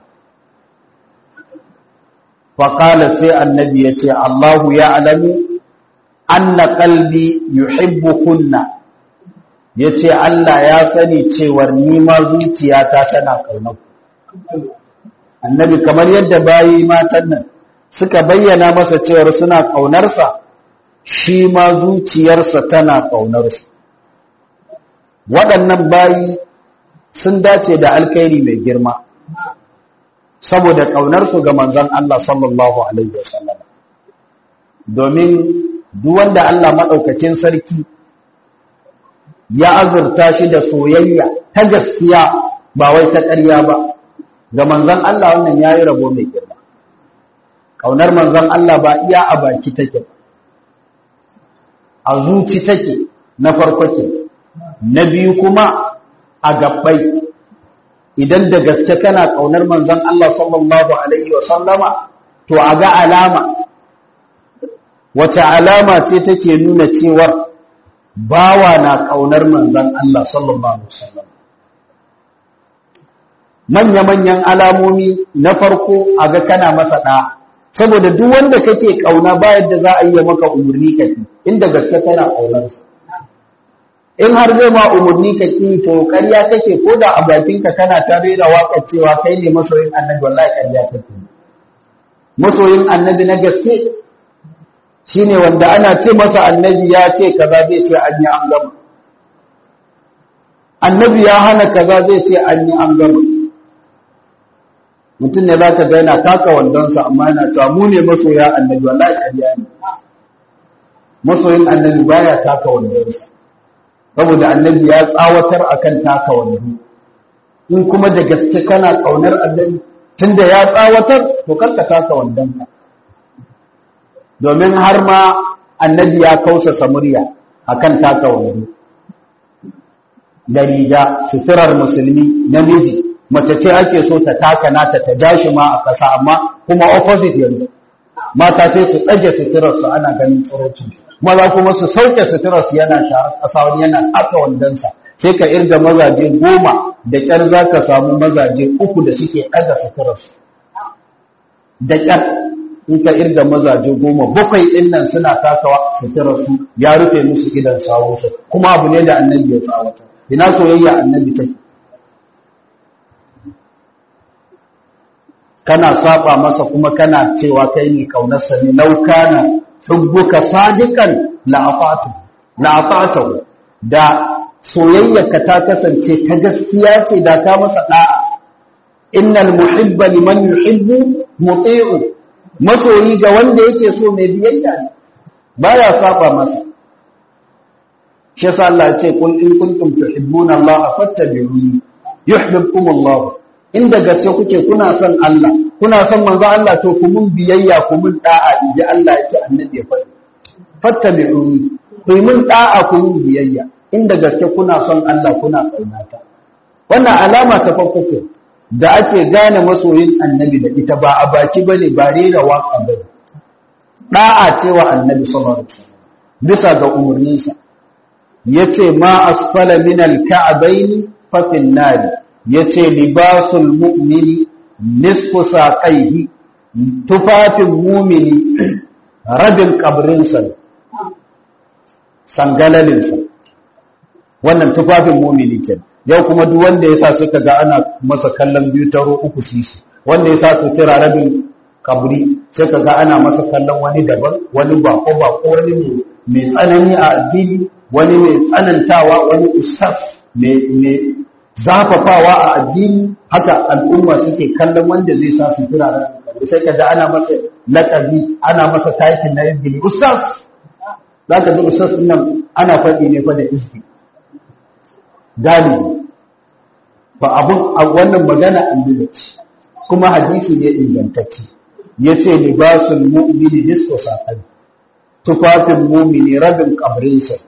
fa qala sai annabi yace Allahu ya'lamu anna qalbi yuhibbukunna yace Allah ya sani cewar ni ma zuciyata tana kaunar annabi kamar yadda bayi matan nan suka bayyana masa cewar suna ƙaunarsa shi ma zuciyarsa tana ƙaunarsa waɗannan bayi sun dace da alkhairi mai girma saboda ƙaunarsu ga manzon Allah sallallahu alaihi wasallam domin duk wanda Allah maɗaukakin sarki ya azurta shi da soyayya ta gaskiya ba wai ta ƙarya ba ga manzon Allah wannan yayi rabo mai girma kaunar manzon Allah ba iya a baki take a zuci take na farko ke na biyu kuma a gabbai idan da gaske kana kaunar manzon Allah sallallahu alaihi wa sallama to a ga alama wata alama ce take nuna cewa bawa na kaunar manzon Allah sallallahu alaihi wa sallam manya-manyan alamomi na farko a ga kana masa ɗa saboda duk wanda kake ƙauna ba yadda za a yi maka umarni ka ki inda gaske kana ƙaunarsa in har zai ma umarni ka ki to ƙarya kake ko da a bakinka kana ta rera waƙar cewa kai ne masoyin annabi wallahi ƙarya kake masoyin annabi na gaske shine wanda ana ce masa annabi ya ce kaza zai ce an yi an gama annabi ya hana kaza zai ce an yi an gama mutum ne za ka ga yana taka wandonsa amma yana cewa mu ne masoya annabi wallahi ƙarya ne masoyin annabi baya taka wandonsa saboda annabi ya tsawatar akan taka wando in kuma da gaske kana kaunar annabi tunda ya tsawatar to karka taka wandonka domin har ma annabi ya kausa murya akan taka wando da riga suturar musulmi namiji mace ce ake so ta taka nata ta jashi ma a ƙasa amma kuma opposite yanzu mata sai su tsage suturarsu ana ganin tsirocin maza kuma su sauke suturarsu yana sharar ƙasa wani yana aka wandonsa sai ka irga mazaje goma da ƙyar za ka samu mazaje uku da suke ɗaga suturarsu da ƙyar in ka irga mazaje goma bakwai ɗin nan suna takawa suturarsu ya rufe musu idan sawunsu kuma abu ne da annabi ya tsawata ina soyayya annabi take kana saba masa kuma kana cewa kai ne kaunarsa ne lau kana hubbuka sadiqan la afatu la afatu da soyayyarka ta kasance ta gaskiya ce da ka masa da'a innal muhibba liman yuhibbu muti'u masoyi ga wanda yake so mai biyayya ne baya saba masa shi yasa Allah ya ce kun in kuntum tuhibbuna Allah fattabi'uni yuhibbukum Allah inda gaske kuke kuna son Allah kuna son manzo Allah to ku mun biyayya ku mun da'a inji Allah yake annabi ya faɗi fattabi'uni ku mun da'a ku mun biyayya inda gaske kuna son Allah kuna kaunata wannan alama ta farko ce da ake gane masoyin annabi da ita ba a baki bane ba rera waka bane da'a cewa annabi sallallahu alaihi wasallam bisa ga umurninsa yace ma asfala min al-ka'bayn fa fil nar yace libasul mu'mini nisfu saqaihi tufafin mu'mini rabin kabrinsa sangalalinsa wannan tufafin mu'mini kenan yau kuma duk wanda yasa suka ga ana masa kallon biyu taro uku sisi wanda yasa su kira rabin kabri sai ka ga ana masa kallon wani daban wani bako bako wani mai tsanani a addini wani mai tsanantawa wani ustaz mai zafafawa a addini haka al'umma suke kallon wanda zai sa su kira sai ka da ana masa lakabi ana masa taikin na izgili ustaz za ka ji ustaz nan ana faɗi ne fa da izgi galibi ba abun a wannan magana an kuma hadisi ne ingantacce yace libasul mu'mini nisfu saqai tufafin mu'mini rabin kabrinsa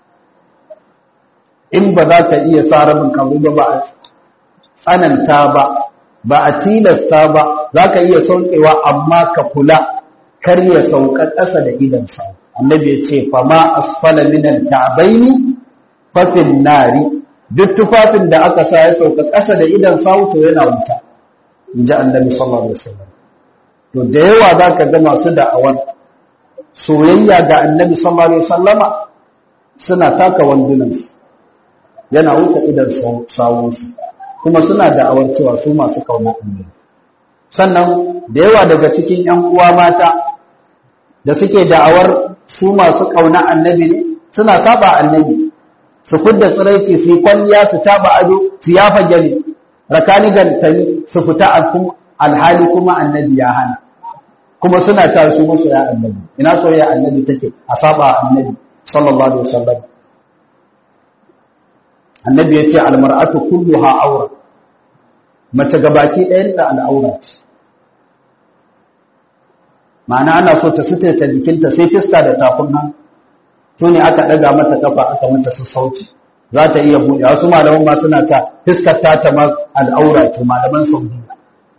in ba za ka iya sa rabin kabri ba ba a tsananta ba ba a tilasta ba za ka iya saukewa amma ka kula kar ya sauka ƙasa da idan sa annabi ya ce fama asfala minal ka'baini fafin nari duk tufafin da aka sa ya sauka ƙasa da idan sa to yana wuta in ji annabi sallallahu alaihi wasallam to da yawa za ka ga masu da'awar soyayya ga annabi sallallahu alaihi wasallama suna taka wandunansu yana wuta idan sawunsu kuma suna da'awar cewa su masu kauna annabi sannan da yawa daga cikin ƴan uwa mata da suke da'awar su masu kauna annabi ne suna saba annabi su kudda tsiraici su yi kwalliya su taba ado su yafa gani rakani gantani su fita alhali kuma annabi ya hana kuma suna ta su masu ya annabi ina soyayya annabi take a saba annabi sallallahu alaihi wasallam annabi ya ce almar'atu kulluha aura mace gabaki ɗayan da al'aura ce ma'ana ana so ta ta jikinta sai fiska da tafin hannu su ne aka ɗaga mata kafa aka mata su sauci za ta iya buɗe wasu malaman ma suna ta fiskar ta ta al'aura ce malaman saudiya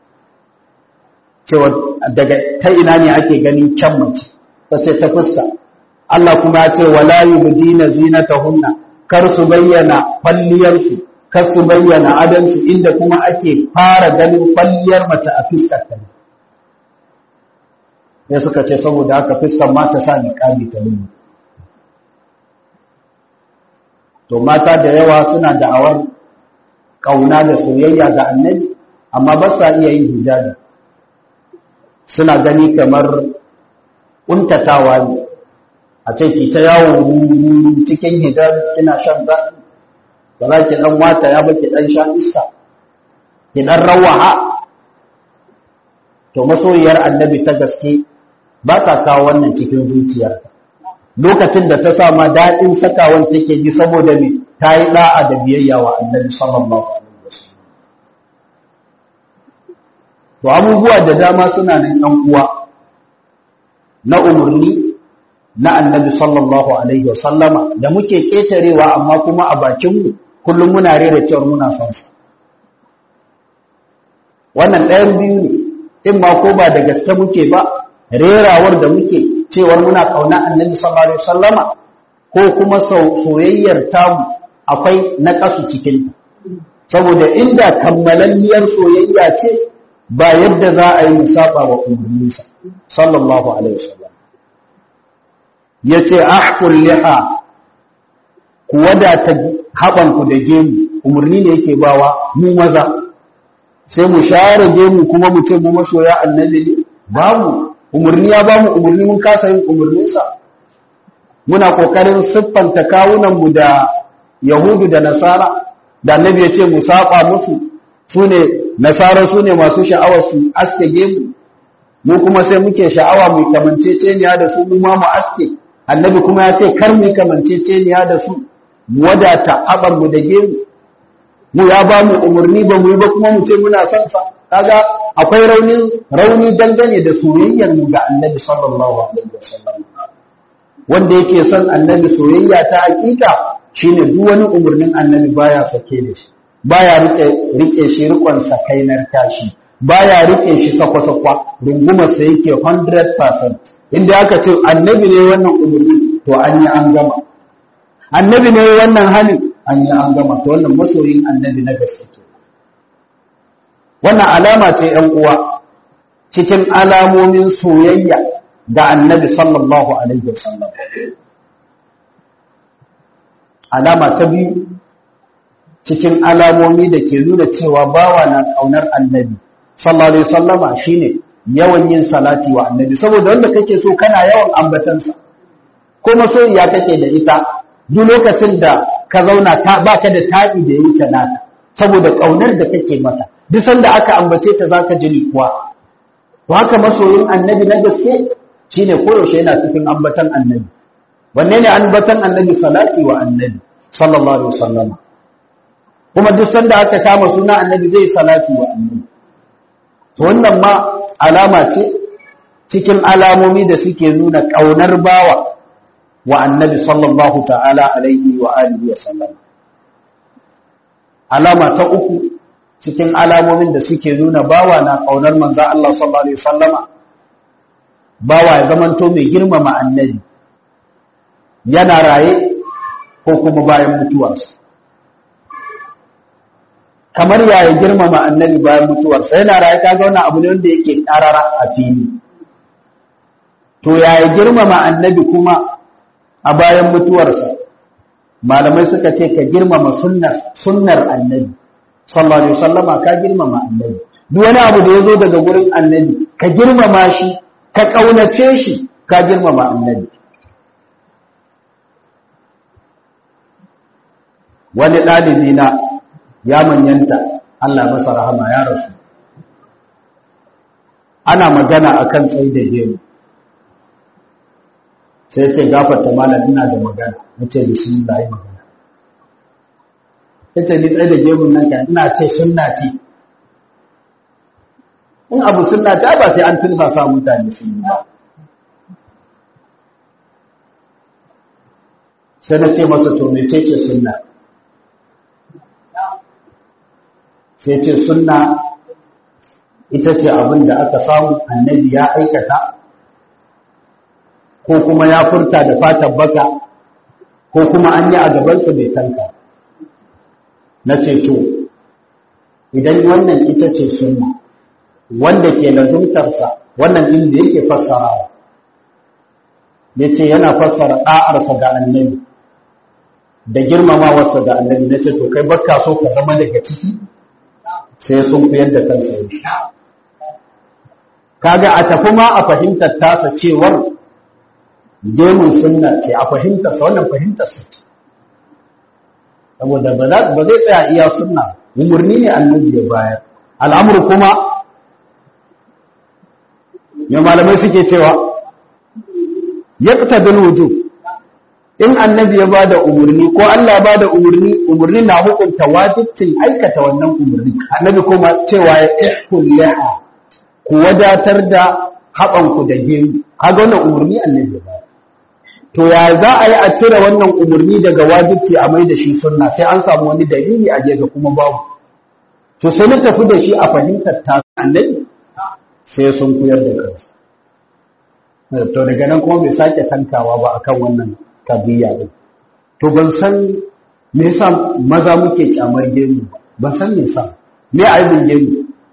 cewa daga ta ina ne ake ganin kyan mace ta ce ta fuska Allah kuma ya ce wala yubdina zinatahunna kar su bayyana kwalliyarsu kar su bayyana adansu inda kuma ake fara ganin kwalliyar mace a fiskar ta ne suka ce saboda haka fiskar ma ta sa niqabi ta lullu to mata da yawa suna da'awar kauna da soyayya ga annabi amma ba sa iya yin hijabi suna gani kamar kuntatawa ne a ce ki ta yawon cikin hijabi kina shan zafi ba za ki dan wata ya ba ki dan sha iska ki dan rawaha to masoyiyar annabi ta gaske ba ta kawo wannan cikin zuciyarta lokacin da ta sama daɗin sakawan take ji saboda me ta yi ɗa'a da biyayya wa annabi sallallahu alaihi wasallam to abubuwa da dama suna nan ɗan uwa na umarni na annabi sallallahu alaihi wasallama da muke ƙetarewa amma kuma a bakinmu kullum muna rera cewar muna son su wannan ɗayan biyu ne in ma ko ba da gaske muke ba rerawar da muke cewar muna kauna annabi sallallahu alaihi wasallama ko kuma soyayyar tamu akwai na kasu cikin saboda inda kammalalliyar soyayya ce ba yadda za a yi musaba wa umarninsa sallallahu alaihi wasallam yace ahqul liha ku wadata habanku da gemu umarni ne yake bawa mu maza sai mu share gemu kuma mu ce mu masoya annabi ne babu umarni ya ba mu umarni mun kasa yin umarninsa muna kokarin siffanta kawunanmu da yahudu da nasara da annabi ya ce mu saba musu su ne nasara su ne masu sha'awar su aske gemu mu kuma sai muke sha'awa mu kamanceceniya da su mu ma mu aske annabi kuma ya ce kar mu kamanceceniya da su mu wadata haɓar mu da gemu mu ya ba mu umarni ba mu yi ba kuma mu ce muna son sa kaga akwai rauni rauni dangane da soyayyar mu ga Annabi sallallahu alaihi wasallam wanda yake son Annabi soyayya ta hakika shine duk wani umurnin Annabi baya sake da shi baya rike rike shi rikon sakainar tashi baya rike shi sakwa-sakwa rungumar sa yake 100% inda aka ce Annabi ne wannan umurni to an yi an gama Annabi ne wannan halin an yi an gama to wannan masoyin Annabi na gaske wannan alama ce ‘yan uwa cikin alamomin soyayya ga annabi sallallahu Alaihi wasallam. Alama ta biyu cikin alamomi da ke nuna cewa bawa na ƙaunar annabi sallallahu Alaihi wasallama shi ne yawan yin salati wa annabi saboda wanda kake so kana yawan ambatansa ko masoyiya kake da ita duk lokacin da ka zauna ba ka da taɗi da yi nata saboda ƙaunar da kake mata duk sanda aka ambace ta zaka ji kuwa to haka masoyin annabi na gaske shine koyaushe yana cikin ambatan annabi wanne ne ambatan annabi salati wa annabi sallallahu alaihi wasallam kuma duk sanda aka kama suna annabi zai salati wa annabi to wannan ma alama ce cikin alamomi da suke nuna ƙaunar bawa wa annabi sallallahu ta'ala alaihi wa alihi wa sallam alama ta uku cikin alamomin da suke nuna bawa na ƙaunar manzo Allah sallallahu alaihi wasallama bawa ya zamanto mai girmama annabi yana raye ko kuma bayan mutuwarsa kamar yaya girmama annabi bayan mutuwarsa yana raye kaga wannan abu ne wanda yake karara a fili to yaya girmama annabi kuma a bayan mutuwarsa malamai suka ce ka girmama sunnar sunnar annabi sallallahu alaihi wasallama ka girmama annabi duk wani abu da yazo daga gurin annabi ka girmama shi ka kaunace shi ka girmama annabi wani ɗalibi na ya manyanta Allah masa rahama ya rasu ana magana akan tsaye da gemu sai ce gafarta malam ina da magana nace bismillah yi magana yace ni tsaye da gemun nan kan ina ce sunna ce in abu sunna ta ba sai an tilba sa mutane sun yi ba sai na ce masa to me ce sunna sai ce sunna ita ce abin da aka samu annabi ya aikata ko kuma ya furta da fatan baka ko kuma an yi a gabansa bai tanka na ce to idan wannan ita ce sunna wanda ke lazumtarsa wannan din da yake fassarawa ya ce yana fassara ɗa'arsa ga annabi da girmamawarsa ga annabi na ce to kai bakka so ka zama daga ciki sai sun fiyar da kansa yi kaga a tafi ma a fahimtar tasa cewar gemun sunna ce a fahimtarsa wannan fahimtarsa ce saboda ba zai tsaya iya sunna umarni ne annabi ya bayar al'amur kuma ya malamai suke cewa ya ƙta wujub in annabi ya ba da umarni ko Allah ba da umarni umarni na hukunta wajibcin aikata wannan umarni annabi kuma cewa ya ihkul laha ku wadatar da haɓanku da gemu kaga wannan umarni annabi ya ba to ya za a yi a cire wannan umarni daga wajibci a mai da shi sunna sai an samu wani dalili a ga kuma babu to sai na tafi da shi a fahimtar ta annabi sai sun kuyar da kansu to daga nan kuma bai sake tankawa ba akan wannan kabiya din to ban san me yasa maza muke kyamar gemu ban san me yasa me aibin gemu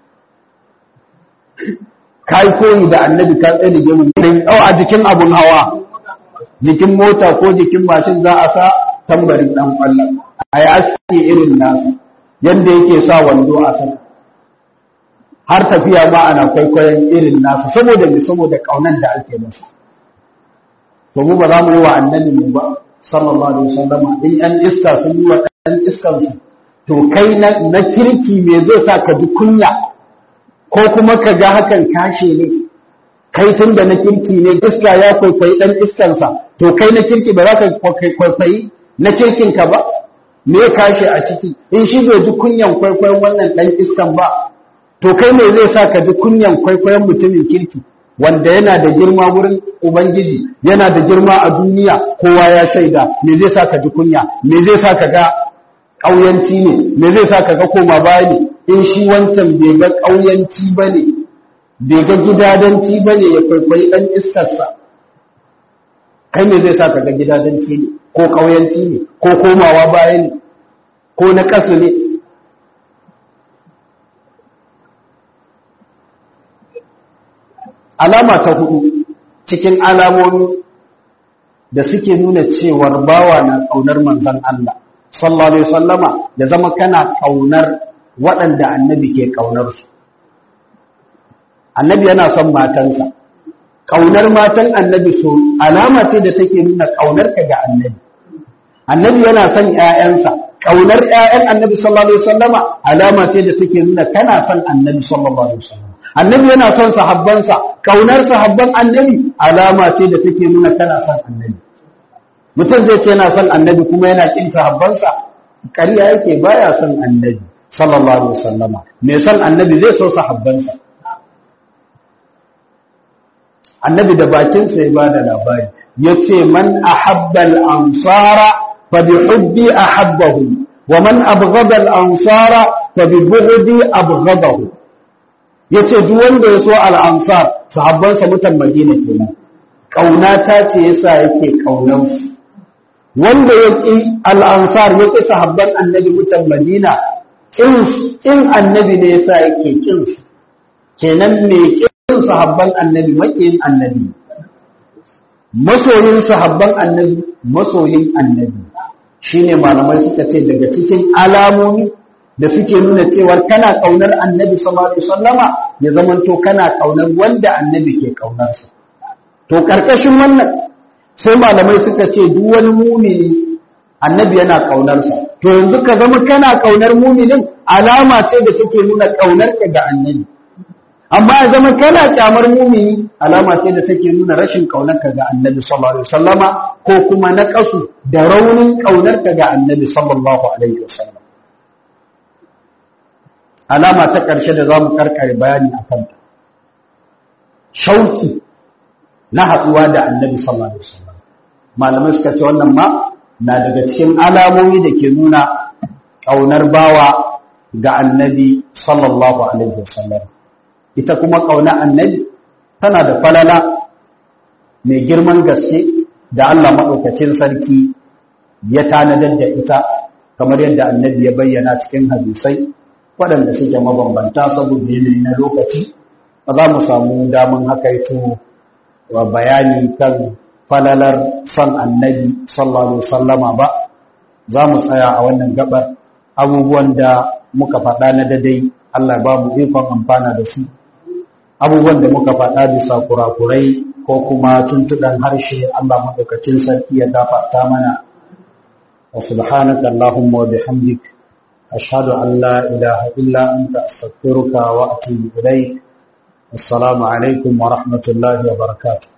kai koyi da annabi ka tsaye da gemu ne a jikin abun hawa jikin mota ko jikin mashin za a sa tambarin dan kwallon a yi aski irin nasu yadda yake sa wando a sama har tafiya ma ana kwaikwayon irin nasu saboda me saboda kaunan da ake masa to mu ba za mu yi wa annabi mu ba sallallahu alaihi wasallam in yan iska sun yi wa ɗan iskan su to kai na kirki me zai sa ka ji kunya ko kuma ka ga hakan kashe ne kai tun da na kirki ne iska ya kwaikwayi ɗan iskansa to kai na kirki ba za ka kwaikwayi na kirkinka ba me ya kashe a ciki in shi bai ji kunyan kwaikwayon wannan ɗan iskan ba to kai me zai sa ka ji kunyan kwaikwayon mutumin kirki wanda yana da girma wurin ubangiji yana da girma a duniya kowa ya shaida me zai sa ka ji kunya me zai sa ka ga ƙauyanci ne me zai sa ka ga koma baya ne in shi wancan bai ga ƙauyanci ba ne bai ga gidadanci ba ne ya kwaikwayi ɗan iskarsa kai me zai sa ka ga gidadanci ne ko ƙauyanci ne ko komawa baya ne ko na ƙasa ne alama ta hudu cikin alamomi da suke nuna cewar bawa na ƙaunar manzon Allah sallallahu alaihi wasallama ya zama kana ƙaunar waɗanda annabi ke ƙaunar su annabi yana son matansa ƙaunar matan annabi so alama ce da take nuna ƙaunar ka ga annabi annabi yana son ƴaƴansa ƙaunar ƴaƴan annabi sallallahu alaihi wasallama alama ce da take nuna kana son annabi sallallahu alaihi wasallam annabi yana son sahabbansa ƙaunar sahabban annabi alama ce da take nuna kana son annabi mutum zai ce yana son annabi kuma yana kin sahabbansa ƙarya yake baya son annabi sallallahu alaihi wasallama me son annabi zai so sahabbansa annabi da bakinsa ya bada labari yace man ahabba al-ansara fa bi hubbi ahabbahu wa man abghada al-ansara fa bi bughdi abghadahu yace duk wanda ya so al-ansar sahabban sa mutan Madina kenan kauna ta ce yasa yake kaunan su wanda yake al-ansar yake sahabban annabi mutan Madina kin kin annabi ne yasa yake kin su kenan me kin sahabban annabi makiyin annabi masoyin sahabban annabi masoyin annabi shine malamai suka ce daga cikin alamomi da suke nuna cewar kana kaunar annabi sallallahu alaihi wasallama ya zamanto kana kaunar wanda annabi ke kaunar sa to karkashin wannan sai malamai suka ce duk wani mumini annabi yana kaunar sa to yanzu ka zama kana kaunar muminin alama ce da take nuna kaunar ka ga annabi amma ya zama kana kyamar mumini alama sai da take nuna rashin kaunarka ga annabi sallallahu alaihi wasallama ko kuma na kasu da raunin kaunarka ga annabi sallallahu alaihi wasallam alama ta ƙarshe da zamu karkare bayani akan ta shauki na haɗuwa da annabi sallallahu alaihi wasallam malamai suka ce wannan ma na daga cikin alamomi da ke nuna kaunar bawa ga annabi sallallahu alaihi wasallam ita kuma ƙauna annabi tana da falala mai girman gaske da Allah maɗaukacin sarki ya tanadar da ita kamar yadda annabi ya bayyana cikin hadisai waɗanda suke mabambanta saboda yanayi na lokaci ba za mu samu damun hakaito wa bayani kan falalar son annabi sallallahu alaihi wasallama ba za mu tsaya a wannan gabar abubuwan da muka faɗa na dadai Allah ba mu ikon amfana da su abubuwan da muka faɗa bisa kurakurai ko kuma tuntuɗan harshe Allah maɗaukacin sarki ya gafarta mana wa subhanaka Allahumma wa bihamdik ashhadu an la ilaha illa anta astaghfiruka wa atubu ilayk assalamu alaikum wa rahmatullahi wa barakatuh